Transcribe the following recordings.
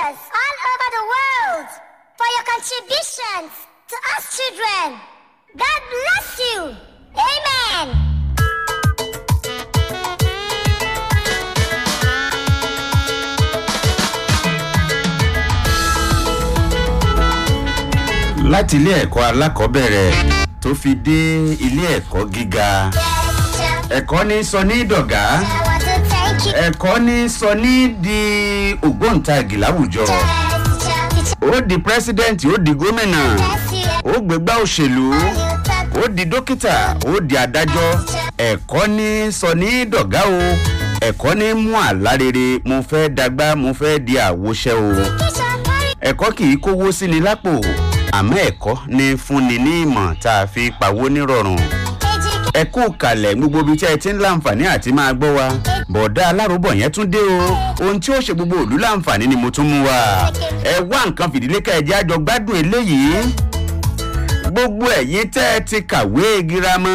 leaders all over the world for your contributions to us children. God bless you. Amen. láti ilé ẹ̀kọ́ alákọ̀ọ́bẹ̀rẹ̀ tó fi dé ilé ẹ̀kọ́ gíga ẹ̀kọ́ ní sọ ní dọ̀gá I want to thank you. ẹ̀kọ́ ní sọ ní di ògbóǹtagì láwùjọ ó di pírẹsidẹ́ǹtì ó di gómìnà ó gbégbá òṣèlú ó di dókítà ó di adájọ́ ẹ̀kọ́ ní sọ ní dọ̀gá o ẹ̀kọ́ ní mú àlá rere mo fẹ́ dàgbà mo fẹ́ di àwòṣe o ẹ̀kọ́ kì í kówó sí ni lápò àmọ́ ẹ̀kọ́ ní fúnni ní ìmọ̀ tá a fi pawó nírọ̀rùn ẹ kú kalẹ̀ gbogbo ibi tí ẹ ti ń láǹfààní àti máa gbọ́ wa bọ̀dá aláròbọ̀ yẹn tún dé o ohun tí ó ṣe gbogbo òlú láǹfààní ni mo tún mú wa ẹ wá nǹkan fìdílé ká ẹ jẹ́ àjọ gbádùn eléyìí gbogbo ẹ̀yin tẹ́ ẹ ti kàwé girama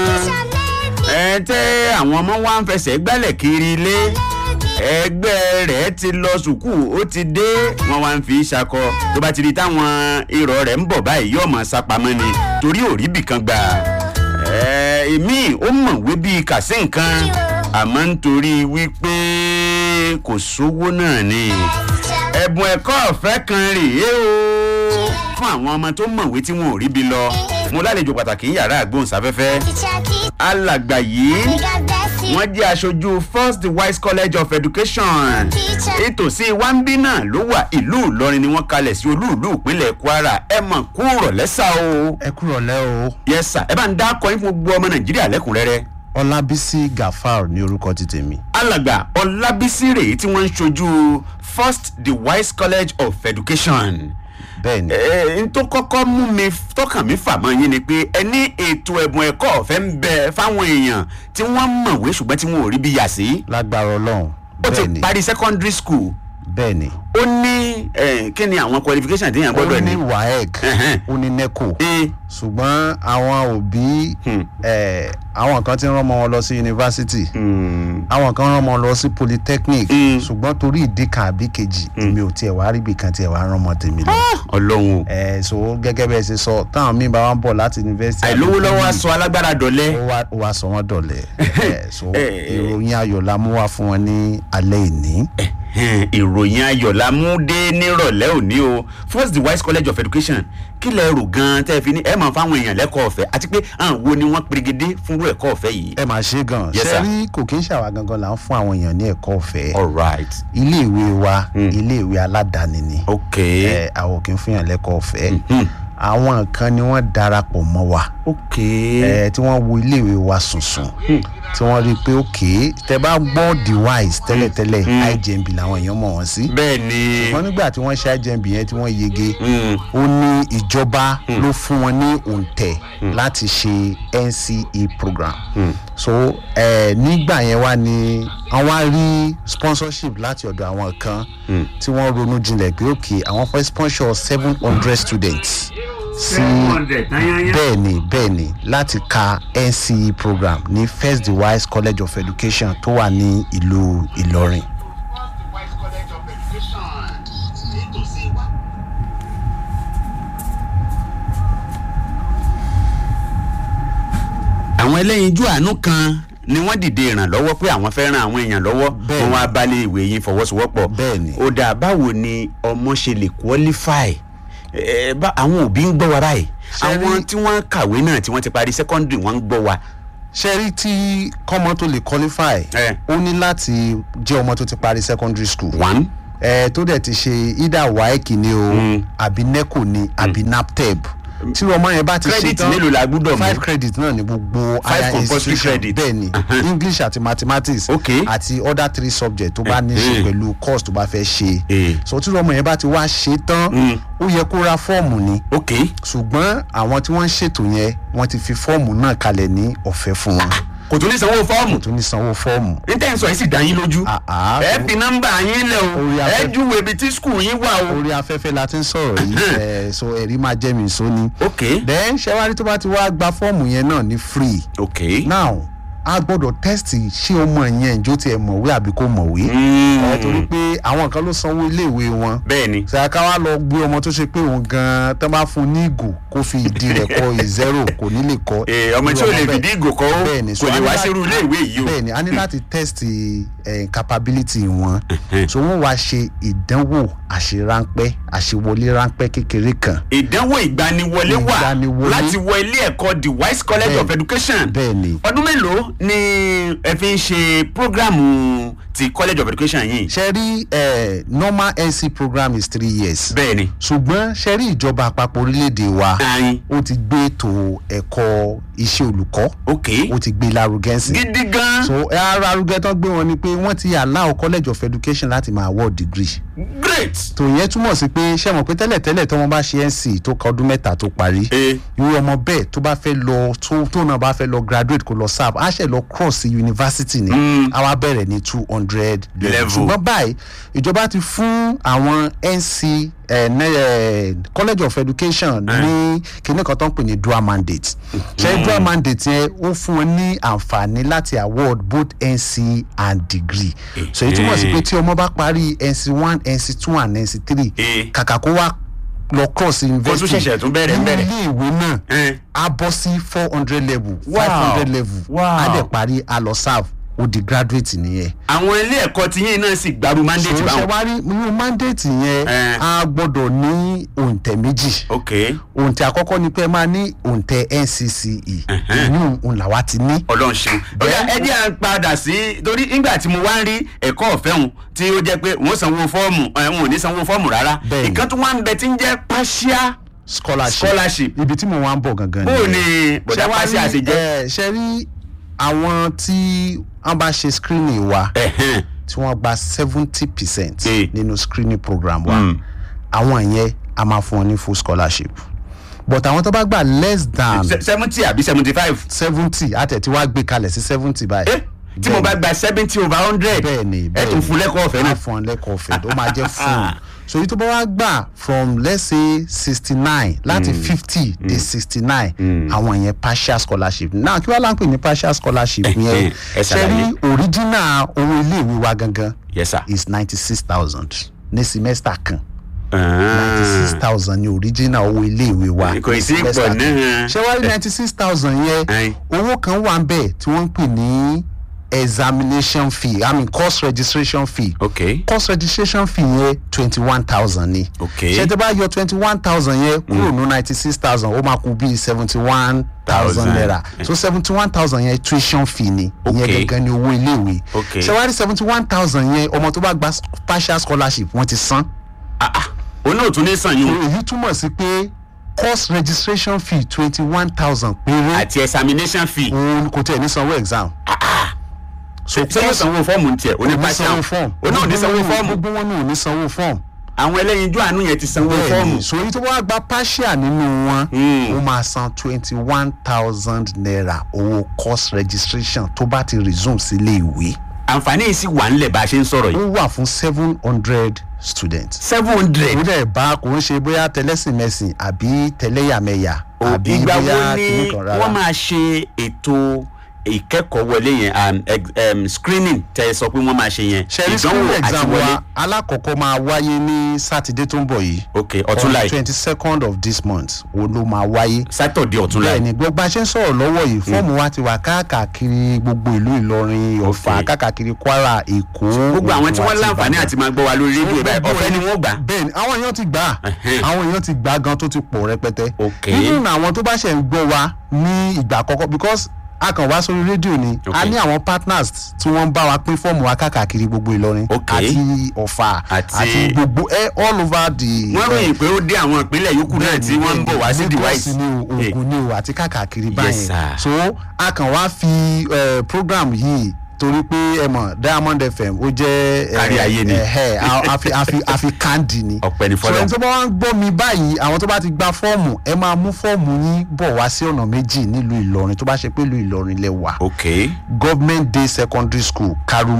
ẹ tẹ́ àwọn ọmọ wa ń fẹsẹ̀ gbálẹ̀ kiri ilé ẹgbẹ́ rẹ̀ ti lọ sùkúù ó ti dé wọn wá ń fi ṣakọ tó bá ti di táwọn irọ́ rẹ̀ ń bọ̀ báyìí yóò mọ̀ sápamọ́ ni torí òrí bìkan gbà èmi ó mọ̀wé bíi kàsí nǹkan àmọ́ nítorí wípé kò sówó náà ni ẹ̀bùn ẹ̀kọ́ ọ̀fẹ́ kan rèé o fún àwọn ọmọ tó mọ̀wé tí wọn ò rí bi lọ mo lálejò pàtàkì ní yàrá àgbóhùnsáfẹ́fẹ́ alàgbà yìí wọ́n jẹ́ aṣojú first the wise college of education ìtòsí wambi náà ló wà ìlú ìlọrin ni wọ́n kalẹ̀ sí olú ìlú ìpínlẹ̀ kwara ẹ mọ̀ kú rọ̀lẹ́sà o. ẹ kúrò lẹ́ o. yes sir ẹ bá ń dá akọyin fún gbogbo ọmọ nàìjíríà lẹ́kùnrẹ́rẹ́. ọlábísí gafar ní orúkọ ti tèmi. alàgbà ọlábísí rèé tí wọ́n ń ṣojú first the wise college of education bẹ́ẹ̀ni. ẹ n tó kọ́kọ́ mú mi tọkàn mi fà mọ́ yín ni pé ẹ ní ètò ẹ̀bùn ẹ̀kọ́ ọ̀fẹ́ ń bẹ fáwọn èèyàn tí wọ́n mọ̀wé ṣùgbọ́n tí wọn ò rí bí yà sí. lágbára ọlọ́run ó ti bẹ́ẹ̀ni parí secondary school bẹ́ẹ̀ni. ó ní ẹ, kí ni àwọn qualification tí èèyàn ó gbọ́dọ̀ ní ní. waec Ẹhẹ́n. ó ní neco ẹ ṣùgbọ́n àwọn òbí Hmm. eh, àwọn kan ti rán ọmọ wọn lọ sí yunifásitì àwọn kan rán ọmọ lọ sí polytechnic Hmm. ṣùgbọ́n torí ìdí kan àbí kejì èmi ò tiẹ̀ wá ríbi kan tiẹ̀ wá rán ọmọ tèmi lọ. ọlọ́run o ẹ so gẹ́gẹ́ bẹ́ẹ̀ ṣe sọ táwọn míì bá wá ń bọ̀ láti yunifásitì. àìlówó lọ́wọ́ aṣọ alágbára dọ̀lẹ́. ó wá ó wá sọ wọn dọ̀lẹ́ ẹ so Eh, eh. ìròyìn ayọ̀ la mú wá fún wọn ní alẹ́ ìní. Ẹ̀hẹ́n, ìròyìn ayọ̀ la mú dé nírọ̀lẹ́ òní o first the wise college of education kí lẹ rò gan-an tẹ́ ẹ fi ní ẹ mọ̀ fáwọn èèyàn lẹ́kọ̀ọ́ ọ̀fẹ́ àti pé àwọn wo ni wọ́n perégedé fúnrú ẹ̀kọ́ ọ̀fẹ́ yìí. ẹ máa ṣe gan Yes, ṣe sir. rí kò kí ń ṣàwà gangan là ń fún àwọn èèyàn ní ẹ̀kọ́ ọ̀fẹ́ all right iléèwé wa iléèwé aládàáni ni ok ẹ àwọn kì í fún yàn lẹ́kọ̀ọ́ ọ̀fẹ́ Mhm. àwọn kan ni wọ́n darapọ̀ mọ́ wa ok ẹ tí wọ́n wo iléèwé wa sùnsùn tí wọ́n rí i pé òkè tẹ bá gbọ́ the wise tẹ́lẹ̀tẹ́lẹ̀ igmb làwọn èèyàn mọ̀ wọ́n sí bẹ́ẹ̀ ni wọ́n nígbà tí wọ́n ṣe igmb yẹn tí wọ́n yege Mm. ó ní ìjọba ló fún wọn ní òǹtẹ̀ láti ṣe nce program so eh, nígbà yẹn wá ní àwọn á rí sponsorship láti ọ̀dọ̀ àwọn kan tí wọ́n ronú jinlẹ̀ pé òkè àwọn fẹ́ sponsor seven hundred students sí bẹ́ẹ̀ ni bẹ́ẹ̀ ni láti ka nce program ní first the wise college of education tó wà ní ìlú ìlọrin. àwọn ẹlẹ́yinjú àánú kan ni wọ́n dìde ìrànlọ́wọ́ pé àwọn fẹ́ ran àwọn èèyàn lọ́wọ́ Bẹ́ẹ̀ni. wọn wá balẹ̀ ìwé yín fọwọ́sowọ́pọ̀ Bẹ́ẹ̀ni. ó dà báwo ni ọmọ ṣe lè qualify ẹ bá àwọn òbí ń gbọ́ wa báyìí Ṣé rí- àwọn tí wọ́n kàwé náà tí wọ́n ti parí secondary wọ́n ń gbọ́ wa. ṣe rí tí kọ́mọ tó lè qualify Eh. ó ní láti jẹ́ ọmọ tó ti parí secondary school one ẹ tó dẹ̀ ti ṣe either waec ni o Mm. àbí neco ni àbí naptep tí ọmọ yẹn bá ti ṣe credit tán mélòó la gbúdọ̀ mú five credit náà ni gbogbo Five higher compulsory institution credit. bẹ́ẹ̀ ni Uh-huh. english àti mathematics Okay. àti other three subjects tó bá ní ṣe Eh. pẹ̀lú course tó bá fẹ́ ṣe Eh. so tí ọmọ yẹn bá ti wá ṣe tán Mm. ó yẹ kó ra fọ́ọ̀mù ni ok ṣùgbọ́n àwọn tí wọ́n ń ṣètò yẹn wọ́n ti fi fọ́ọ̀mù náà kalẹ̀ ní ọ̀fẹ́ fún wọn kò tún ní sanwó fọ́ọ̀mù tó ní sanwó fọ́ọ̀mù. níta ẹ̀ sọ yìí sì dá yín lójú Ah, ah. ẹ fi nọ́mbà yín lẹ̀ o Orí ẹ afẹ́- júwe ibi tí skul yín wà o. orí afẹ́fẹ́ la ti ń sọ̀rọ̀ yìí ẹ̀ so ẹ̀rí máa jẹ́ mi sóni. ok then ṣẹ́wárí tó bá ti wá gba fọ́ọ̀mù yẹn náà ní free ok now a gbọ́dọ̀ tẹ́sítì ṣé ọmọ yẹn ìjó tiẹ̀ mọ̀wé àbí kò mọ̀wé ẹ torí pé àwọn kan ló sanwó iléèwé wọn bẹ́ẹ̀ ni ṣe ká wá lọ gbé ọmọ tó ṣe pé òun gan tán bá fún un ní ìgò kó fi ìdí rẹ̀ kọ ìzẹ́rò kò ní lè kọ. Eh, ọmọ tí ò lè fìdí ìgò kọ́ ó Bẹ́ẹ̀ni, so kò lè a ní wá láti- sírú ilé ìwé yìí o bẹ́ẹ̀ni a ní láti test eh, capability wọn so wọ́n wá ṣe ìdánwò àṣeránpẹ́ àṣewọlé ránpẹ́ kékeré kan ìdánwò ìgbaniwọlé wà Ìgbaniwọlé. láti wọ ilé ẹ̀kọ́ the wise college Bẹ́ẹ̀- of education bẹ́ẹ̀ni ọdún mélòó ni ẹ fi ń ṣe programu ti college of education yìí ṣe rí eh, normal nc program is three years bẹ́ẹ̀ ni ṣùgbọ́n ṣe rí ìjọba àpapọ̀ orílẹ̀-èdè wa ayin ó ti gbé ètò ẹ̀kọ́ iṣẹ́ olùkọ́ ok ó ti gbé lárugẹ sí gidi gan so ẹ ara arugẹ tán gbé wọn ni pé wọ́n ti allow college of education láti máa award degree great tó yẹn túmọ̀ sí pé ṣé mọ̀ pé tẹ́lẹ̀tẹ́lẹ̀ tí wọ́n bá ṣe nc tó ka ọdún mẹ́ta tó parí Eh. irú ọmọ bẹ́ẹ̀ tó bá fẹ́ lọ tó tó náà bá fẹ́ lọ graduate kó lọ serve á ṣe lọ cross sí university ni á wá bẹ̀rẹ̀ ní two hundred Level. level ṣùgbọ́n báyìí ìjọba ti fún àwọn nc eh, ne- eh, college of education ní kíní kan tó ń pè ní dual mandate ṣe dual mandate yẹn ó fún wọn ní àǹfààní láti award both nc and degree so èyí túmọ̀ sí pé tí ọmọ bá parí nc one nc two and nc three Eh. kàkà kó wá lọ cross university ṣẹ̀ṣẹ̀ tún bẹ̀rẹ̀ nínú bẹ̀rẹ̀. ilé ìwé náà Eh. a bọ́ sí four hundred level Wow. five hundred level Wow. a dẹ̀ parí a lọ serve ó di graduate nìyẹn àwọn ilé ẹ̀kọ́ ti yín náà sì gbaru mandate so ṣe báwọn wá rí irú mandate yẹn Eh. a gbọ́dọ̀ ní òǹtẹ̀ méjì ok òǹtẹ̀ àkọ́kọ́ ni pé ẹ máa ní òǹtẹ̀ ncce ìyún òun làwa ti ní ọlọ́run ṣeun bóyá ẹ jẹ́ à ń padà sí torí nígbà tí mo wá ń rí ẹ̀kọ́ ọ̀fẹ́ hùn tí ó jẹ́ pé wọ́n sanwó fọ́ọ̀mù ẹ̀ wọn ò ní sanwó fọ́ọ̀mù rárá Bẹ́ẹ̀ni. ìkan tó wá ń bẹ tí ń jẹ́ partial scholarship scholarship ibi tí mo wá ń bọ̀ gangan bó o ní nìyẹn. bọ̀dá Ṣé wá pàṣẹ rí, àṣejẹ́ eh, ṣe rí àwọn tí wọ́n bá ṣe screening wa ẹ̀hẹ́n tí wọ́n gba seventy percent Eh. nínú screening program wa Mm. àwọn yẹn a máa fún wọn ní full scholarship but àwọn tó bá gbà less than Se- seventy àbí seventy five seventy àtẹ̀tí wá gbé kalẹ̀ sí seventy báyìí. Eh, tí mo bá gba seventy over hundred bẹ́ẹ̀ni ẹ tún fún lẹ́kọ̀ọ́ ọ̀fẹ́ náà á fún ọ lẹ́kọ̀ọ́ ọ̀fẹ́ ó máa jẹ́ full so èyí tó bá wá gbà from let's say sixty nine láti fifty dé sixty nine àwọn yẹn partial scholarship now kí wàá láǹpẹ̀ ní partial scholarship Eh, yẹn eh, ẹ ṣe ṣàlàyé. rí original owó iléèwé wa gangan yes sir. is ninety six thousand ní semester kan Ah. ninety six thousand ní original owó iléèwé wa Kò ní sí semester pọ̀ kan. náà. ṣé wàá rí ninety six thousand Aye. yẹn owó kan wà ń bẹ̀ tí wọ́n ń pè ní examination fee i mean course registration fee ok course registration fee yẹn twenty one thousand ni Ok. ṣé tí a bá yọ twenty one thousand yẹn kúrò ní ninety six thousand ó máa kú bíi seventy one thousand Thousand. naira so seventy one thousand yẹn tuition fee ni Ok. ìyẹn gangan ni owó iléèwé Ok. ṣé wàá rí seventy one thousand yẹn ọmọ tó bá gba partial scholarship wọ́n ti san òun náà tún ní sàn yín o èyí túmọ̀ sí pé course registration fee twenty one thousand péré àti examination fee òun kò tẹ̀ ní sanwó exam. so ṣé yóò sanwó fọ́ọ̀mù ní tiẹ̀ oní ní partial sanwó fọ́ọ̀mù òun náà ní sanwó fọ́ọ̀mù gbogbo wọn náà ò ní sanwó fọ́ọ̀mù. àwọn ẹlẹ́yinjú àánú yẹn ti sanwó fọ́ọ̀mù bẹ́ẹ̀ni so èyí tó bá gba partial nínú wọn Hmm. ó máa san twenty one thousand naira owó course registration tó bá ti resume sílé ìwé àǹfààní yìí sì wà ńlẹ̀ bá a ṣe ń sọ̀rọ̀ ó yìí wà fún seven hundred students. seven hundred ó dẹ̀ bá kò ń ṣe bóyá tẹlẹ́sìnmẹ̀sìn àbí tẹlẹ́yàmẹ̀yà àbí ìgbà wo bóyá ni kìnnìkan rárá. wọ́n máa ṣe ètò ìkẹ́kọ̀ọ́ wọlé yẹn um, ex- um, screening tẹ ẹ sọ pé wọ́n máa ṣe yẹn ṣẹ́rí school exam wa alákọ̀ọ́kọ́ máa wáyé ní sátidé tó ń bọ̀ yìí. ok ọ̀túnla yìí twenty second of this month wo ló máa wáyé. sátọ̀dẹ̀ ọ̀túnla yìí bẹ́ẹ̀ni gbogbo a ṣe ń sọ̀rọ̀ lọ́wọ́ yìí fọ́ọ̀mù wa ti wà káàkiri gbogbo ìlú ìlọrin ọ̀fà Okay. káàkiri kwara èkó. gbogbo àwọn tí Ògùn wọ́n àti láǹfààní Ìbàdàn. àti máa gbọ́ wa lórí rédíò báyìí Gbogbo ọ̀fẹ́ ni ẹ̀- wọ́n gbà bẹ́ẹ̀ni àwọn èèyàn ti gbà á Ẹ̀hẹ́n. àwọn èèyàn ti gbà á gan tó ti pọ̀ rẹpẹtẹ. Okay. nínú àwọn tó bá ṣe ń gbọ́ wa ní ìgbà àkọ́kọ́ because a kàn wá sórí rédíò ni a Okay. ní àwọn partners tí wọ́n ń bá wa pín fọ́ọ̀mù wa káàkiri gbogbo ìlọrin Okay. àti ọ̀fà Àti- àti gbogbo eh, all over the. wọ́n ròyìn pé ó dé àwọn ìpínlẹ̀ yòókù náà tí wọ́n ń bọ̀ wá sí device Lagos ni o Eh, Ògùn ni o àti káàkiri Yes, báyìí sir. so a kàn wá fi eh, program yìí torí pé ẹ mọ̀ diamond fm ó jẹ́ eh, Kárí ayé ni. eh, eh, a- a fi- a fi a fi kandi ni Ọpẹ́ ni so fọ́lọ́run. ẹni tó bá wá ń gbọ́ mi báyìí àwọn tó bá ti gba fọ́ọ̀mù ẹ máa mú fọ́ọ̀mù yín bọ̀ wá sí ọ̀nà méjì nílùú ìlọrin tó bá ṣe pé ìlú ìlọrin lẹ wà ok government day secondary school karumọ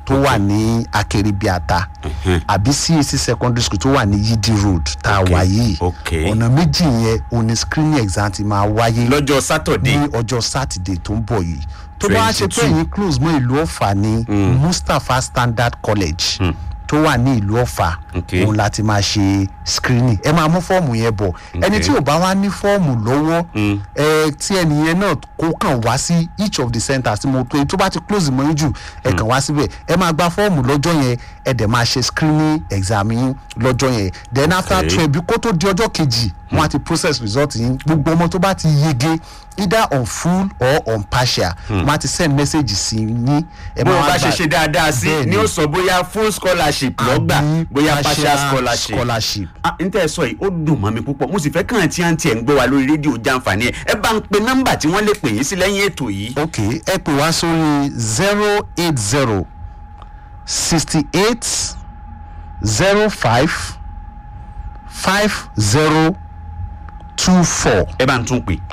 tó wà ní akérèbíàta àbí cac secondary school tó wà ní yidi road tá a Okay, wà yìí okay. ọ̀nà méjì yẹn òní screening exam ti máa wáyé lọ́jọ́ sátọ̀dé ní ọjọ́ sátidé tó ń bọ̀ yìí tó bá wá ṣe pé 22. yín close mọ́ ìlú ọ̀fà ní mustapha standard college tó wà ní ìlú ọ̀fà Okay. òun láti máa ṣe screening ẹ máa mú fọ́ọ̀mù yẹn bọ̀ ẹni tí ò bá wá ní fọ́ọ̀mù lọ́wọ́ ẹ tí ẹnìyẹn náà kó kàn wá sí each of the centres tí mo tó tó bá ti close mọ́ yín jù ẹ kàn wá síbẹ̀ ẹ máa gba fọ́ọ̀mù lọ́jọ́ yẹn ẹ dẹ̀ máa ṣe screening exam yín lọ́jọ́ yẹn then after Okay. twelve bí kó tó di ọjọ́ kejì wọ́n á ti process result yín gbogbo ọmọ tó bá ti yege either on full or on partial wọ́n á ti send message sí yín ẹ bó o máa bá gbà- ṣe ṣe dáadáa sí Bẹ́ẹ̀ni. ni ó sọ bóyá full scholarship lọ́gbà àbí bóyá partial scholarship. scholarship. ah n tẹ́ ẹ sọ yìí ó dùn mọ́ mi púpọ̀ mo sì fẹ́ kàn tí à ń tiẹ̀ ń gbọ́ wa lórí rédíò jàǹfààní ẹ̀ ẹ bá ń pe nọ́mbà tí wọ́n lè pè yín sí lẹ́yìn ètò yìí. ok ẹ pè wá sórí zero eight zero sixty eight zero five five zero two four ẹ bá ń tún pè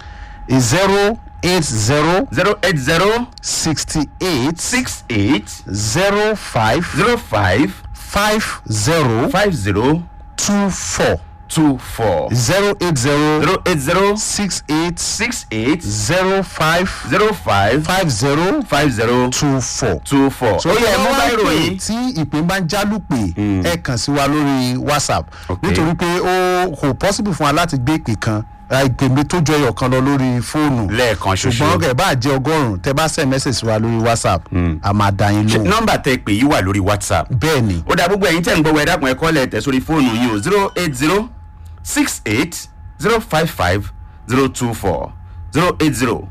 zero eight zero zero eight zero sixty eight six eight zero five zero five five zero five zero two four two four zero eight zero zero eight zero six eight six eight zero five zero five five zero five zero two four. two four. ó yẹ mú báyìí ròyìn. tí ìpín bá ń jálùpè ẹ kàn sí wa lórí whatsapp Ok. nítorí pé ó kò possible fún wa láti gbé ìpè kan ra ìpè mi tó jọ ẹyọ kan lọ lórí fóònù lẹ́ẹ̀kan ṣoṣo. ṣùgbọ́n ẹ bá jẹ ọgọ́rùn-ún tẹ bá send message sí wa lórí whatsapp a máa dá yín lóhùn nọ́mbà tẹ pè yí wà lórí whatsapp. bẹ́ẹ̀ ni ó dá gbogbo ẹ̀yin tẹ̀ ń gbọ́ wẹ̀ dákun ẹ̀kọ́ lẹ̀ tẹ̀ sórí fóònù yìí o zero eight zero six eight zero five five zero two four zero eight zero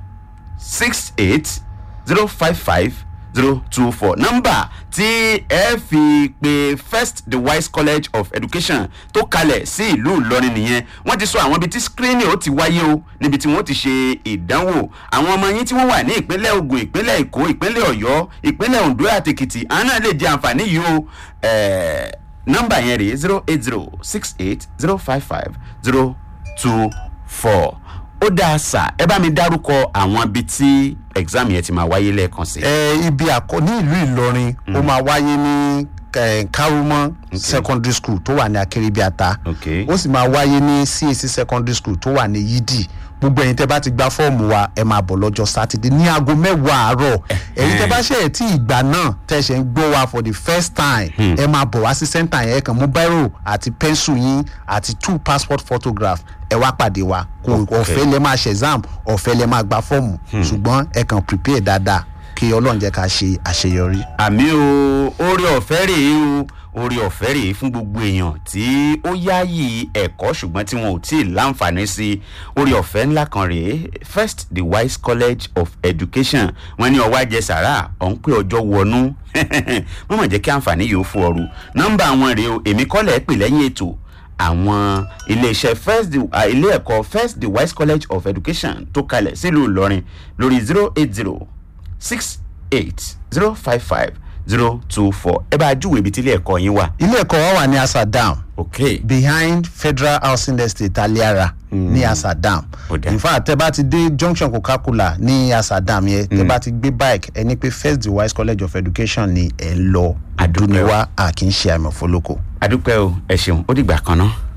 six eight zero five five zero two four nọ́mbà tí ẹ fi pe first the wise college of education tó kalẹ̀ sí ìlú ìlọrin nìyẹn wọ́n ti sọ àwọn ibi tí screening ó ti wáyé o níbi tí wọ́n ti ṣe ìdánwò àwọn ọmọ yín tí wọ́n wà ní ìpínlẹ̀ ogun ìpínlẹ̀ èkó ìpínlẹ̀ ọ̀yọ́ ìpínlẹ̀ ondo àti èkìtì àwọn náà lè jẹ àǹfààní yìí o ẹ̀ẹ́ nọ́mbà yẹn rèé zero eight zero six eight zero five five zero two four ó dáa sà ẹ bá mi dárúkọ àwọn ibi tí exam yẹn ti máa wáyé lẹ́ẹ̀kan sí. ẹ ibi àkọ ní ìlú ìlọrin ó máa wáyé ní eh, karumọ secondary school tó wà ní akérèbíàta Ok. ó sì máa wáyé ní cac secondary school tó wà ní yídì gbogbo ẹ̀yin tẹ́ bá ti gba fọ́ọ̀mù wa ẹ máa bọ̀ lọ́jọ́ sátidé ní aago mẹ́wàá àárọ̀ ẹ̀yin tẹ́ bá ṣe ẹ̀ tí ìgbà náà tẹ́ ṣe ń gbọ́ wa for the first time ẹ máa bọ̀ wá sí center yẹn ẹ kàn mú bírò àti pẹ́ńsù yín àti two passport photograph ẹ wá pàdé wa kò ọ̀fẹ́ lẹ máa ṣe exam ọ̀fẹ́ lẹ máa gba fọ́ọ̀mù ṣùgbọ́n ẹ kàn prepare dáadáa kí ọlọ́run jẹ́ ká ṣe àṣeyọrí. àmì o orí ọ̀fẹ́ rèé o orí ọ̀fẹ́ rèé fún gbogbo èèyàn tí ó yáàyè ẹ̀kọ́ ṣùgbọ́n tí wọn ò tí ì láǹfààní sí orí ọ̀fẹ́ ńlá kan rèé first the wise college of education wọn ní ọwọ́ àjẹsára ọ̀hún pé ọjọ́ wọnú wọ́n mọ̀ jẹ́ kí àǹfààní yìí ó fún ọrù nọ́mbà wọn rèé o èmi kọ́lẹ̀ pè lẹ́yìn ètò àwọn iléeṣẹ́ first the uh, ilé ẹ̀kọ́ first the wise college of education tó kalẹ̀ sílùú ìlọrin lórí zero eight zero six eight zero five five zero two four ẹ bá júwèé ibi tí ilé ẹ̀kọ́ yín wà. ilé ẹ̀kọ́ wa wà ní asadam ok behind federal housing estate aliara ní asadam Ó dáa. in fact tẹ bá ti dé junction coca-cola ní asadam yẹn tẹ bá ti gbé bike ẹni pé first the wise college of education ni ẹ ń lọ Àdúpẹ́ o. àdúniwá a kì í ṣe àmì òfólókò. adúpẹ́ o ẹ ṣeun ó dìgbà kan náà.